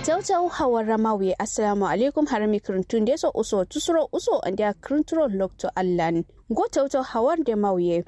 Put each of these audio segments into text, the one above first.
Kintauta hawar ramawi assalamu alaikum harami kirintun da so uso tusuro uso and ya kirinturo lokto allan. Go tauta hawar da mauye.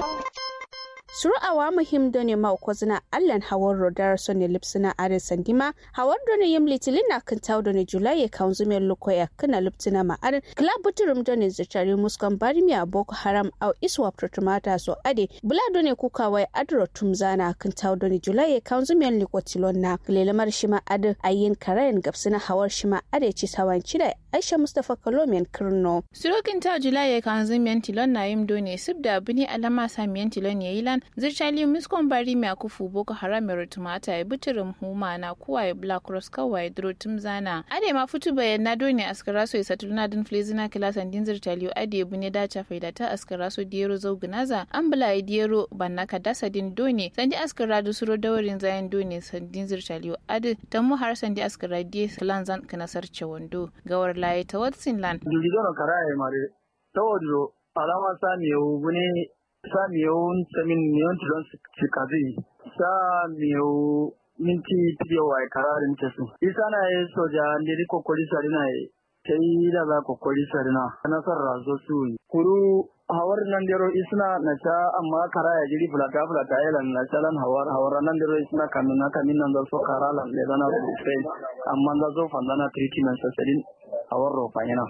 suru awa muhim done ma ko zina allan hawar rodar sonne lipsina are sandima hawar done yim litilin na kan taw done julai kan zume lukoya kana lipsina ma are club buturum done zitari muskan barimi a boko haram au iswa protomata so ade bula done kuka wai adro tumzana kan taw done julai kan zume likotilon na lelamar shima ade ayin karayan gapsina hawar shima ade ci sawan cida aisha mustafa kalomian kirno surokin ta julai kan zume tilon na yim done subda bini alama samiyan tilon yayi lan zirchali miskon bari mai akufu boko haram mai tumata ya bitirin huma na kuwa ya black cross kawai duro zana ade ma fitu bayan na doni askara so ya satuluna din flezina kilasan din zirchali ade ya bune dacha faida ta askara so diyero zau gunaza an bula ya diyero banna ka dasa din doni sandi askara da suro dawarin zayan doni sandin zirchali ade ta mu har sandi askara diye kilan zan kanasar wando gawar laye ta watsin lan. Jirgin karaye mare ta wajo alama sani yau bune sa miyau samin miyon tilon sikazi sa miyau minti tiyo wa kararin ta su isa na yi soja ndiri kokori sarina yi ta yi da za kokori sarina nasar razo su kuru hawar nan dero isna na ta amma kara ya jiri fulata fulata ya lan na ta lan hawar hawar nan dero isna kamin na kamin nan da so kara lan le dana sai amma da zo fandana treatment sasadin hawar rofa yana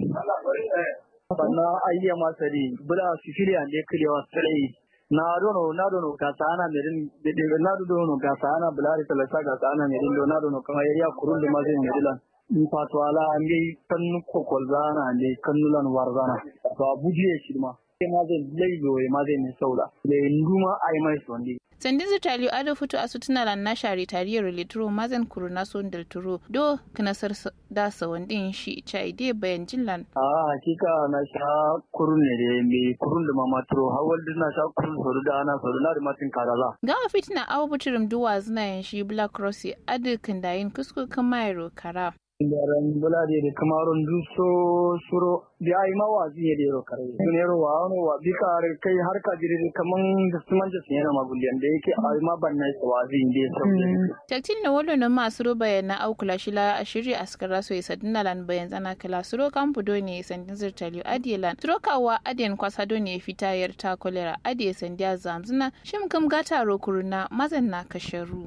sannan ayya masari bula sicilia ne kilewa sai na dono na dono ka sana merin na dono ka sana bulari talasa ka sana merin do na dono kama yariya kurun da mazin merilan in fatwala an gai kan kokol zana ne kannulan warzana to abuji shi ma sai ma zai laido ma zai ne saula da nduma ai mai sonde sandin zitali ado fito a sutuna lan na share tariyar litro mazan kuruna son del turo do kanasar da sawandin shi cha ide bayan jinlan a hakika na sha kurun ne da me kurun da mama turo hawal din na sha kurun soru da ana soru na da matin karaza ga fitina awu buturum duwa zina yan shi black cross ado kandayin kusku kamairo kara Yaran bulade da kamaron duso suro da ai ma wazi ne da yaro kare. Sun yaro wa wani wa bi ka kai har ka jiri kaman da su manja sun yana maguliyan da yake ai ma ban na isa wazi ne da sauke. Taktin na wolo na masu ro bayan na aukula shi la a shirya askara so isa dinna lan bayan tsana kala suro kampu do ne sandin zirtali adiye lan. Suro kawa adiyan kwasa do ne fita yar ta kolera adiye sandiya zamzuna shim kam gata ro kuruna mazan na kasharu.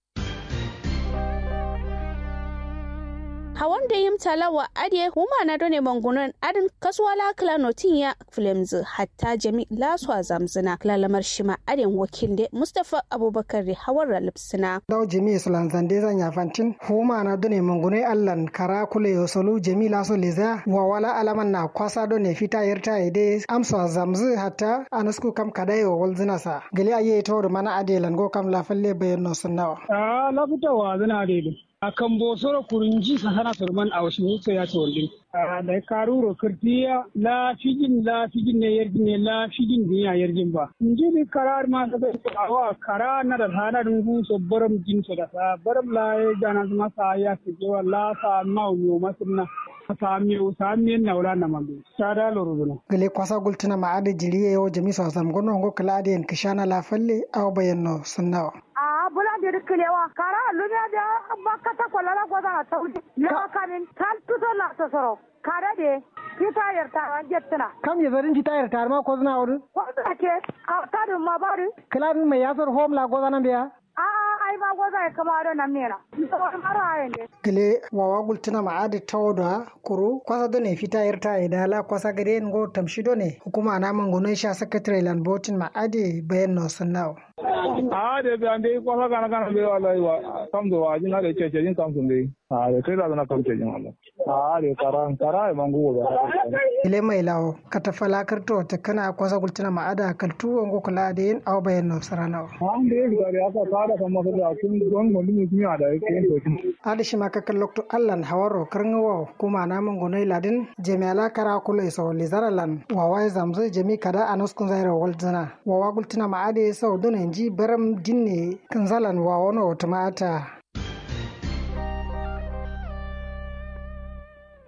hawan da yim talawa ade huma na done mangunan adin kasuwala kala notin ya flames hatta jami laswa zamzina lalamar shima adin wakil de mustafa abubakar da hawar lipsina daw jami islan zande zanya fantin huma na done mangunai allan kara kule yosolu jami laso leza wa wala alaman na kwasa done fita yarta ide amsa zamzu hatta anasku kam kadayo walzina sa gali aye tawr mana adelan go kam la falle bayan no sunnawa a la fitawa zina adelan a kan bosoro kurunji sahana surman a wasu hutsa ya ce wallin da karuro kirtiya la fijin la fijin ne yarjin ne la fijin din ya yarjin ba in ji ni karar ma da bai awa kara na da hana dun gu so baram jin so da sa baram la ya jana ma sa ya ce wa la sa ma yo masunna sami sami na wala na mabe sada loruduna gele kwasa gultuna ma ade jiriye yo jami so sam gono ngo kala ade en kishana la falle aw bayanno sunnawa a bula de riklewa kara lunya da bakata kwalala goda na taudi ya kanin tal tuto la tosoro kara de kita yarta jettuna kam ye zarin kita yarta ma ko zna wadu ko da ke a tadu ma bari kala mai yasar home la goda nan biya a ai ma goza ya kama da nan mera mara ne gele wawa gultuna ma adi tawda kuru kwasa do ne fita yarta idala kwasa gare ngo tamshido ne hukuma na mangunai sha secretary land botin ma adi bayan no sunnawo a de be ande kwasa kana kana be wallahi wa kam do wa jin hade cece jin kam sunde a de kai da na kam cece wallahi a de karan kara e mangu ba ile mai lawo katafala karto ta kana kwasa gultuna ma ada kaltu ngo kula da yin aw bayan no saranawo an de ga ya ka kada kan masa da kun don mun mun yi da yake to adi shi maka kallokto allan hawaro karngawo kuma na mangunai ladin jami'ala kara kula iso lizaralan wawa zamzu jami kada anuskun zaira walzana wawa gultuna ma ade sau dona ji baram dinne kanzalan wawa no tumata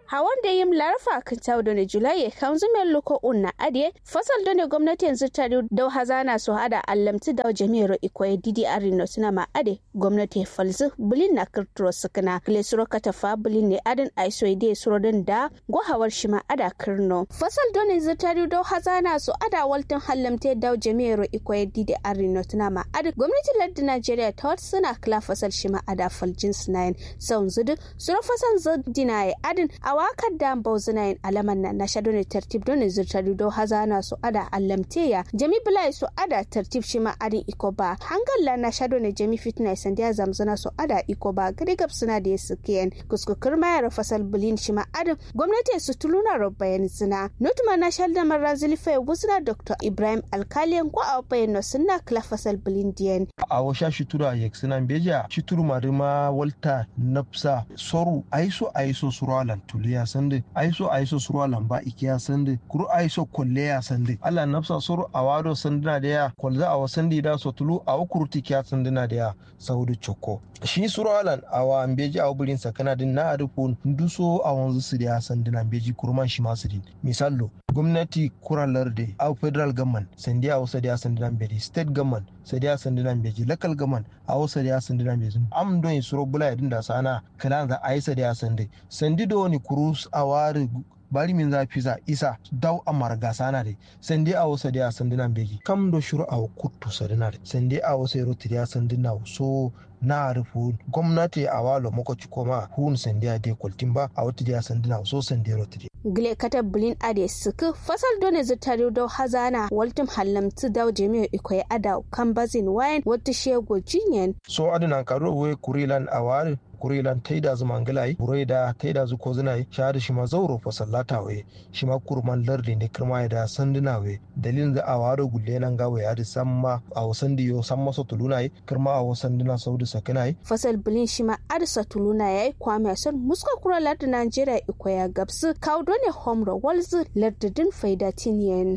hawan da yim larfa kan tawo da julai kan zumen loko unna ade fasal da ne gwamnati yanzu ta da hazana su hada allamti da jami'ar ikoyi didi arino suna ma ade gwamnati falzu bulin na kirturo sukuna gile suro katafa bulin ne adin aiso ide suro din da gwahawar shi ma ada kirno fasal da ne zutari da hazana su ada waltin hallamte da jami'ar ikoyi didi arino suna ma ade gwamnati lardin najeriya ta wata suna kila fasal shi ma ada faljin sinayin sau zudu suro fasal zudina ya adin a wakar da bau zinayin alaman na na shaɗo ne tartib don zutari da hazana su ada allamte ya jami bulai su ada tartib shi ma adin iko ba hangalla na shaɗo ne jami fitna sandiya zamzana su ada iko ba gari gab suna da yasu kiyan kuskukur mayar fasal bulin shi ma adin gwamnati su tuluna rabbayan zina nutuma na shaɗo mara zilifai wuzna dr ibrahim alkaliyan ko a bayan no sunna kila fasal bulin diyan. a washa shitura yek suna beja shituru marima walta nafsa soru aiso aiso surwalan tuliya sande aiso aiso surwalan ba ikiya sande kuru aiso kolleya sande ala nafsa soru awado sandina da ya kwalza a wasandi da so tulu a wakurti kiya sandina da ya saudu choko shi surwalan awa ambeji a bulin sakana din na arufu nduso a wanzu su da sandina ambeji kurman shi masu din misallo gwamnati kuralar da a federal government sandi a wasa da sandina ambeji state government sadi a sandina ambeji local government a wasa da sandina ambeji am don yi suro bula ya dinda sana kalan za a yi sadi a sandi sandi da wani kurus a wari bari min za fiza isa daw a marga sana de sende a wasa dia sandina beji kam do shuru a kuttu sadina de sende a wasa ro tiya sandina so na rufu gwamnati a walo makoci koma hun sende a de kultimba a wata dia sandina so sende ro tiya gile kata bulin ade suku fasal done zutari do hazana waltum hallamtu daw jami'o ikoy ada kambazin wayan wata shego jinyen so adina karo we kurilan awari kurilan taida zu mangalai burai da taida zu kozinai shahada shi ma zauro fa sallata we shi ma kurman lardi ne kirma da sanduna we dalilin da awaro gulle nan ga we adi samma a wasan diyo samma so tulunai kirma a wasan dina saudi sakinai fasal bulin shi ma adisa tuluna yayi kwame son muska kura lardi najeriya ikoya gabsu kaudo ne homro walzu lardidin faida tiniyen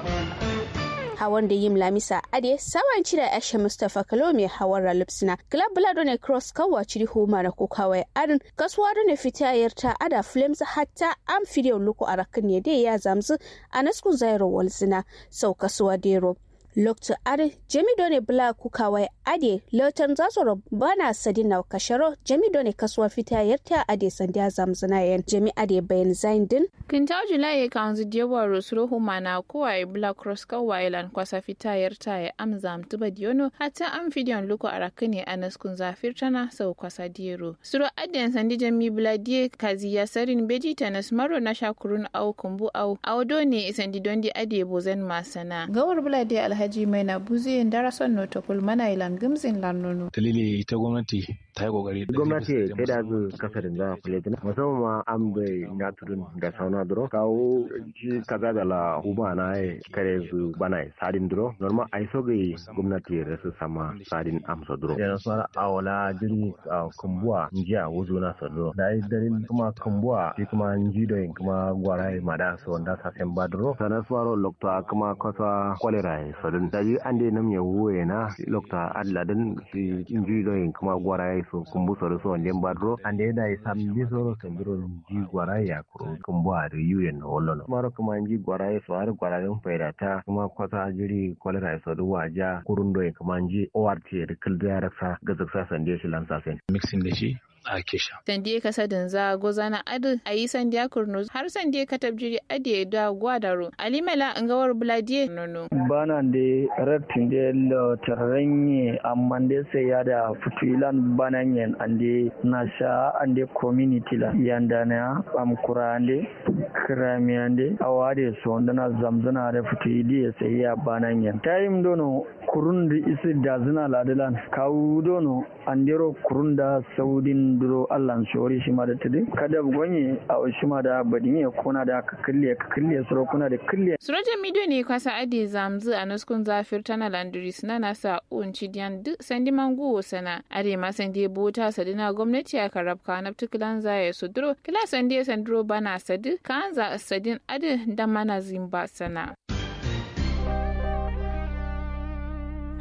hawan da yim lamisa ade sawan cire ashe mustapha kalo mai hawan ralipsina club blado ne cross kawa ciri homa na ko kawai arin kasuwa da ne fita yarta ada flames hatta am fideo luku arakin ne dai ya zamzu a naskun zairo walzina sau kasuwa dero lokta are jemi done bla kukawai ade lotan zasoro bana sadina kasharo jemi done kasuwa fita yarta ade sandiya zamzana yan jemi ade bayan zain din kinta julai ya kanzu diyawa rosuro humana kowa black cross kawai lan kwasa fita yarta ya amza mtuba diono hata am fidiyon luko arakane anaskun zafir tana sau kwasa diyero suro ade sandi jemi bla die kazi ya sarin beji tanas maro na shakurun au kumbu au au done sandi dondi ade bozen masana gawar bla die alhaji alhaji mai na buzi darason notokul mana ilan gimzin lannono. dalili ita gwamnati ta yi kokari gwamnati ta da zu kasarin za a kuletina musamman ma an bai na turun da sauna duro kawo ji kaza da la huma na ya kare zu bana sadin duro normal ai so gai gwamnati da su sama sadin amsa duro yana suna awala jiri a kumbuwa njiya wuzu na salo da ai dalil kuma kumbuwa shi kuma njido yin kuma gwara ma da su wanda sa sen ba duro sanar suwaro lokta kuma kasa kwalera ya salo da ji an dai nam ya wuwe na lokta adladin shi njido yin kuma gwara ya so kumbu soro so ndem badro ande da sam bi soro sambiro ji gwara ya ko kumbu a da yuyen no wollo maro kuma ji gwara ya so har gwara din faida ta kuma kwata jiri kolera ya so du waja kurundo ya kuma ji ORT da kilda ya rasa gazaksa sande shi lansa sen mixing da shi a kesha. Sandiye kasa danza goza na adu a yi sandiya kurno har sandiye katab jiri adiye da gwadaro alimela ngawar buladiye nono. Bana de rattin de lo tarranye amma de sai ya da fituilan bananyen ande na sha ande community la yanda na am kurande krami ande awade so ndana zamzana da fituili sai ya bananyen. Time dono kurundi isi da zina ladilan kawu dono andero kurunda saudin duro allan shori shi ma da tudu kada gonye a shi ma da badin kuna da ka kille ka kille suro kuna da kille surajan midiyo ne kwasa ade zamzu a nuskun zafir tana landris na nasa unci diyan duk sandi mangu sana ade ma sandi bota sadina gwamnati a karabka na tukulan zaya su duro kila sandi sanduro bana sadi kan za sadin ade da mana zimba sana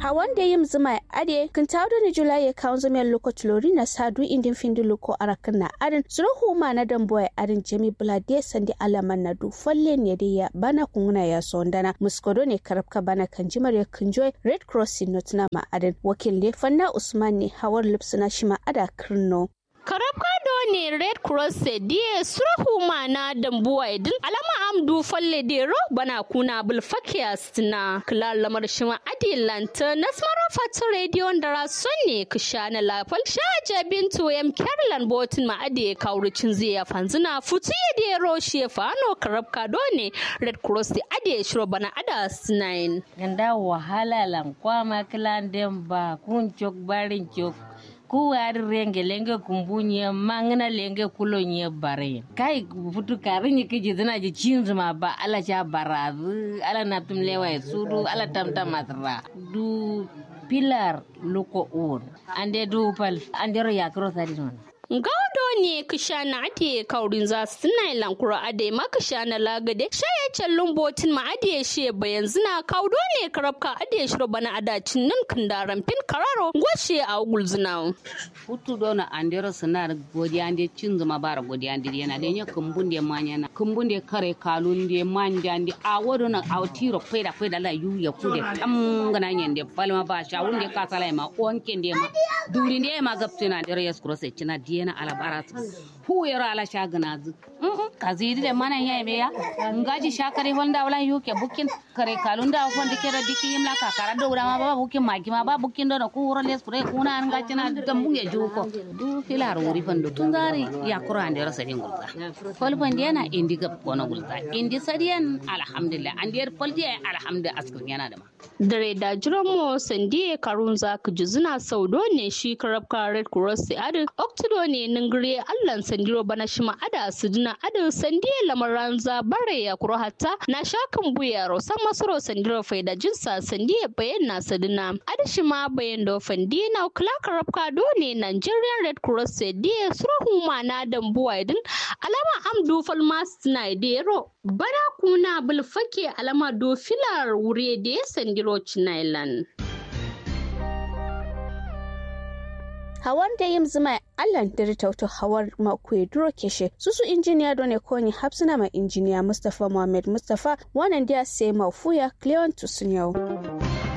hawan da yim zuma ade kan tawo da julai ya kawo zama lokaci lori na sadu indin findi loko arakan na arin suru huma na dan boy arin jami blade sandi alaman na du falle ne da ya bana kunguna ya sondana muskodo ne karabka bana kan jimar ya kunjoy red cross not na ma arin wakil ne fanna usman ne hawar lipsuna shima ada kirno karabka ne red cross die surahu mana dambuwa idin alama amdu falle dero bana kuna bul fakias na klar lamar shima adilanta nasmaro fatu radio ndara sonne kishana lafal shaja bintu yam kerlan botin ma ade kaurucin ziya fanzina futu ya dero shi fano karabka ne red cross di ade shiro bana ada sinain ganda wahala lan kwama klan demba kun chok barin chok kuwari renge lenge kumbunye mangna lenge kulonye bare kai futu karinye kiji zina ji cinzuma ba ala cha barazu ala natum lewa sudu ala tamta matra du pilar luko un ande du pal ande ro yakro sadi non gaudo ne kishana ade kaurin za su tuna lankura ade ma kishana lagade shaye callon botin ma ade she bayan zina kaudo ne karabka ade shiro bana adacin nan kandaran fin kararo gwashe a gulzina futu dona andero sanar godi ande cin zuma bara godi ande yana da kumbun de manya na kumbun de kare kalun de manja ande a wodo na a tiro peda peda la yu ya kude tam gana nyende palma ba sha wunde kasala ma onke de ma duri de ma gaptina andero yes cross cina diena ala barat hu yaro ala shagana zu kazidi de mana ya be ya ngaji shakari honda wala yuke bukin kare kalunda honda kera diki yimla ka kara do ma ba bukin magi ma ba bukin do ku wuro les pure kuna an ngaji na gambu ya juko du filar wuri fando tungari ya kura ande rasa din gulta fol pande na indi gab kono gulta indi sadiyan alhamdulillah ande fol je alhamdulillah askrin yana da ma dare da jiran mu sandiye karun za ka juzuna saudo ne shi karabka red cross adi oktudo ne ningire allan sandiro bana shima ada suduna ada sandiye lamaran za bare ya kuro hatta na shakan buya rosan masoro sandiro faida jinsa sandiye bayan na saduna ada shima bayan do fandi na kula karabka do ne nigerian red cross diye surahu ma na dambuwa idin alama amdu falmas na idero bana kuna bulfake alama do filar wure da ya sandiro Island. hawar da yin zuma allan da tauto hawar makuwa duro keshe susu injiniya done koni hapsina ma injiniya mustapha muhammad mustapha wannan da sai mafuya cleon tusun yau.